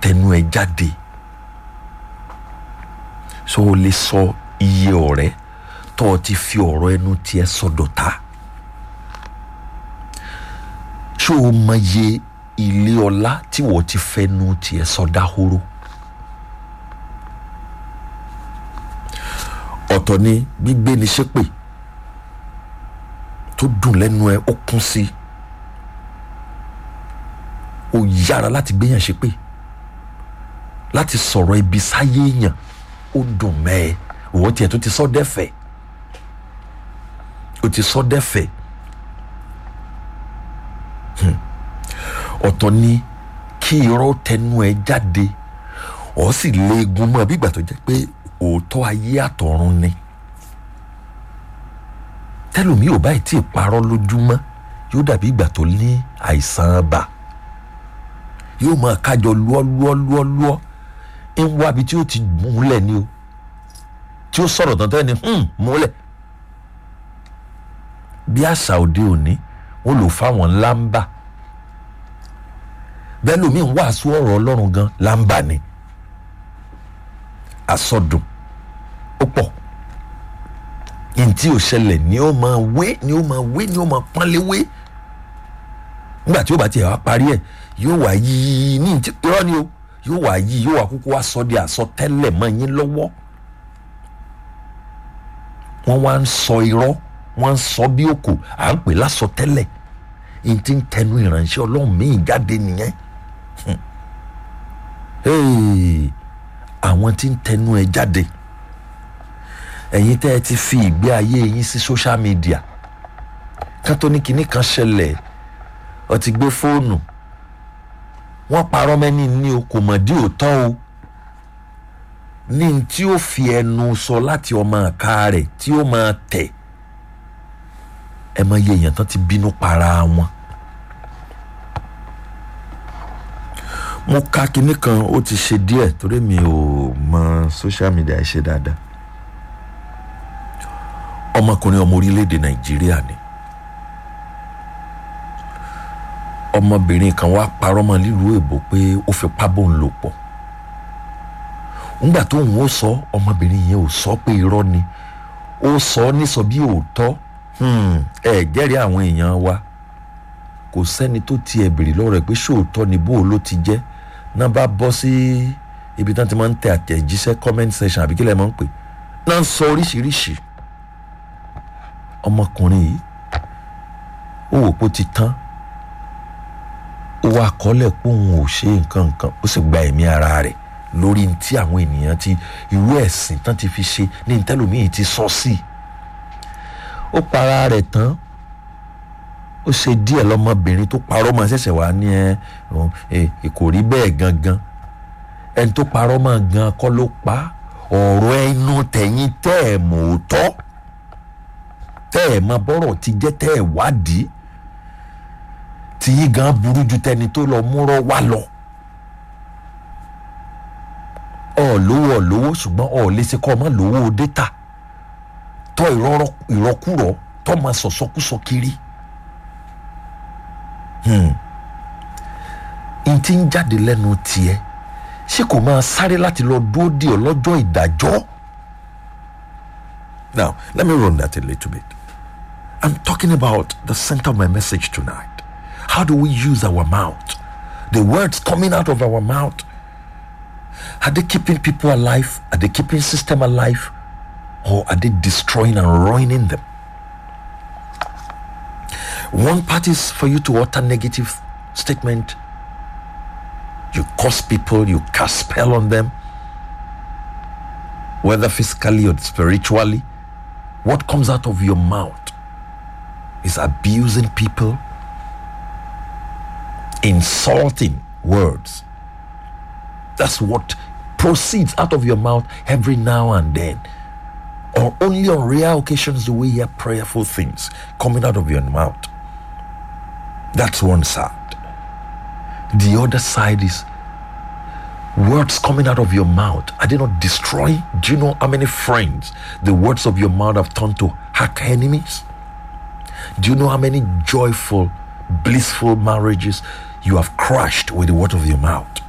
tẹnu ẹ jáde so o lè sọ iye ọ̀rẹ́ tó o ti fi ọ̀rọ̀ ẹnu tiẹ̀ sọdọ̀ta ṣé o mọ iye ilé ọlá tí wọ́n ti fẹ́nu tiẹ̀ sọdá horo ọ̀tọ̀ ni gbígbé ni ṣépè tó dùn lẹ́nu ẹ ó kún sí ó yára láti gbéyàn ṣépè láti sọ̀rọ̀ ibi sáyé èèyàn ó dùn mẹ́ ẹ òwò tiẹ̀ tó ti sọ dẹ́fẹ̀ ó ti sọ dẹ́fẹ̀ ọ̀tọ̀ ni kí irọ́ tẹnu ẹ jáde ọ̀ sì léegun mọ́ bí ìgbà tó jẹ́ pé òótọ́ ayé àtọ̀run ni tẹlomi ò báyìí tí ì parọ́ lójúmọ́ yóò dàbí ìgbà tó ní àìsàn ibà yóò máa kájọ lúọ́ lúọ́ lúọ́ lúọ́ ń wá ibi tí ó ti múlẹ̀ ni o tí ó sọ̀rọ̀ tán tẹ́lẹ̀ ni múlẹ̀ bí àṣà òde òní wọn lò fáwọn ńlá ń bà bẹ́ẹ̀ lómi ń wàásù ọ̀rọ̀ ọlọ́run gan láǹbà ni àsọdùn ó pọ̀ ntí ò ṣẹlẹ̀ ni ó máa wé ni ó máa wé ni ó máa pọ́nlé wé nígbà tí ó bá tiẹ̀ wá parí ẹ̀ yóò wá yí ní ntí irọ́ ni o yóò wá yí yóò wá kúkú wá sọ di àsọtẹ́lẹ̀ mọ́ yín lọ́wọ́ wọ́n wá ń sọ irọ́ wọ́n ń sọ bí òkò à ń pè lásọtẹ́lẹ̀ ntí ń tẹnu ìránṣẹ́ ọlọ́run míì jáde nìyẹn àwọn tí ń tẹnu ẹ jáde ẹ̀yin tẹ́ ẹ ti fi ìgbé ayé yín sí social media kátó kinní kan ṣẹlẹ̀ ọ ti gbé fóònù wọ́n parọ́ mẹ́ni ní o kò mọ̀ dí òótọ́ o ní tí ó fi ẹnu sọ láti ọmọ àká rẹ̀ tí ó máa tẹ̀ ẹ mọ iye èèyàn tán ti bínú para wọn. mo ka kinní kan ó ti ṣe díẹ̀ torí mi ò mọ social media ṣe dáadáa ọmọkùnrin ọmọ orílẹ̀-èdè nàìjíríà ni ọmọbìnrin kan wá parọ́ mọ́ nílùú èbó pé ó fipá bóun lò pọ̀ ńgbà tóun ó sọ ọmọbìnrin yẹn ò sọ pé irọ́ ni ó sọ ọ́ nísọ bí òótọ́ ẹ jẹ́rìí àwọn èèyàn wa kò sẹ́ni tó tiẹ̀ béèrè lọ́rọ̀ ẹ̀ pé ṣóòótọ́ ni bó ló ti jẹ́ náà bá bọ́ sí ibi tí wọ́n ti máa ń tẹ àtẹ̀jíṣẹ́ comment section àbí kí lẹ́ máa ń pè náà ń sọ oríṣiríṣi ọmọkùnrin yìí ó wò pé ó ti tán ó wá kọ́lẹ̀ pé òun ò ṣe nǹkan nǹkan ó sì gba ẹ̀mí ara rẹ̀ lórí tí àwọn ènìyàn ti irú ẹ̀sìn tán ti fi ṣe ní ntẹ́lómìí ti sọ sí i ó para rẹ̀ tán ó ṣe díẹ̀ lọ́mọbìnrin tó parọ́ mọ́ ṣẹ̀ṣẹ̀ wá ní ẹ kò rí bẹ́ẹ̀ gangan ẹni tó parọ́ mọ́ gan kọ́ ló pa ọ̀rọ̀ ẹnu tẹ̀yìn tẹ́ ẹ̀ mọ̀ ó tọ́ tẹ́ ẹ̀ mọ bọ́rọ̀ ti jẹ́ tẹ́ ẹ̀ wádìí tí yín gan burú ju tẹni tó lọ múrọ́ wá lọ. ọ̀ lówó ọ̀ lówó ṣùgbọ́n ọ̀ lè ṣe kọ́ ọ mọ́ lówó dẹ́ta tọ́ ìrọ́kúrọ̀ tọ́ máa sọ̀sọ́kúsọ kiri. n ti ń jáde lẹ́nu tiẹ̀ ṣé kò máa sáré láti lọ dúró dè ọ́ lọ́jọ́ ìdájọ́. Now, let me run that a little bit. I'm talking about the center of my message tonight. How do we use our mouth? The words coming out of our mouth. Are they keeping people alive? Are they keeping system alive? Or are they destroying and ruining them? One part is for you to utter negative statement. You curse people, you cast spell on them, whether physically or spiritually. What comes out of your mouth is abusing people, insulting words. That's what proceeds out of your mouth every now and then. Or only on rare occasions do we hear prayerful things coming out of your mouth. That's one side. The other side is words coming out of your mouth. Are they not destroying? Do you know how many friends the words of your mouth have turned to hack enemies? Do you know how many joyful, blissful marriages you have crushed with the word of your mouth?